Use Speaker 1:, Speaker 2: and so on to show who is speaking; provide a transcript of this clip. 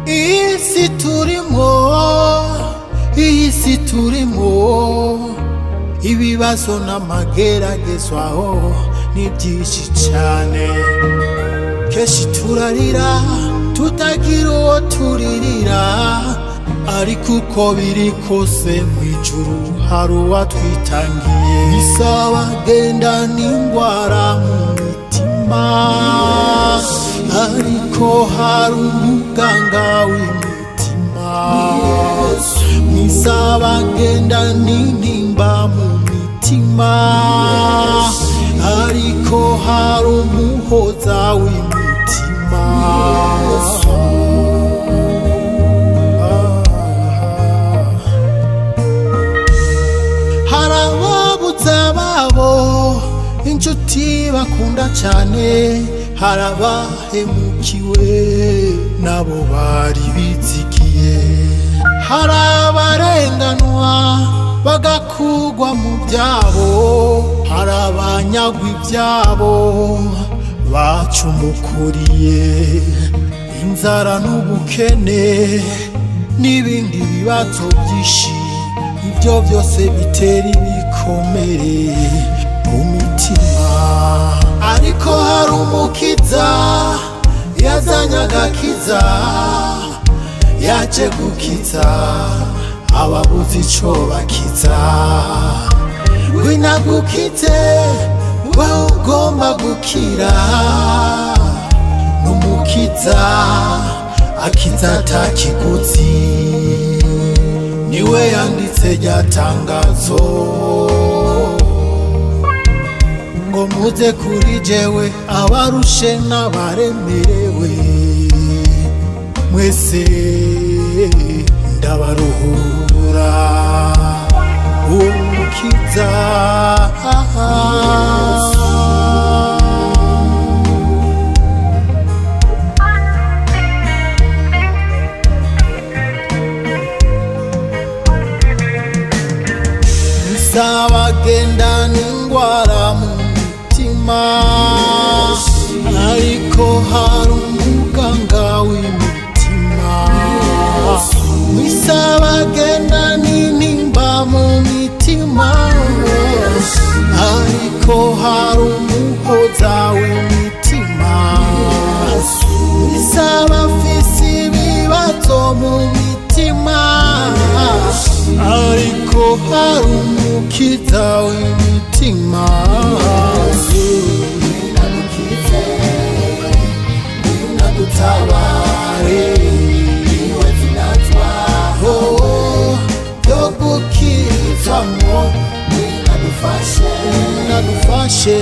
Speaker 1: si turimo iyi si turimo ibibazo n'amageragezwaho ni byinshi cyane kenshi turarira tutagira uwo turirira ariko uko biri kose mu ijuru hari uwatwitangiye isaba genda n'indwara mu mitima ariko hari umuganga w'imitima mwisaba genda n'intimba mu mitima ariko hari umuhoza w'imitima hari ababuze ababo inshuti bakunda cyane hari abahemukiwe nabo bari bitsikiye hari abarenganwa bagakugwa mu byabo hari abanyagwa ibyabo bacumukuriye inzara n'ubukene n'ibindi bibazo byinshi ibyo byose bitera ibikomere mu mitima ariko hari umukiza yazanye agakiza yaje gukiza ababuze icyo bakiza winagukize wowe ugomba gukira n'umukiza akiza atakigutsi niwe yanditse rya tangazo ngo muze kuri jewe abarushe n'abaremerewe mwese ndabaruhura uwo mukiza zabagenda n'indwara mu mitima ariko hari umuganga w'imitima wisabagenda n'intimba mu mitima ariko hari umuhoza w'imitima wisabafise ibibazo mu mitima ariko hari umukiza w'imitima utabare niwe tunatwaho yo gukizamo winadufashe winadufashe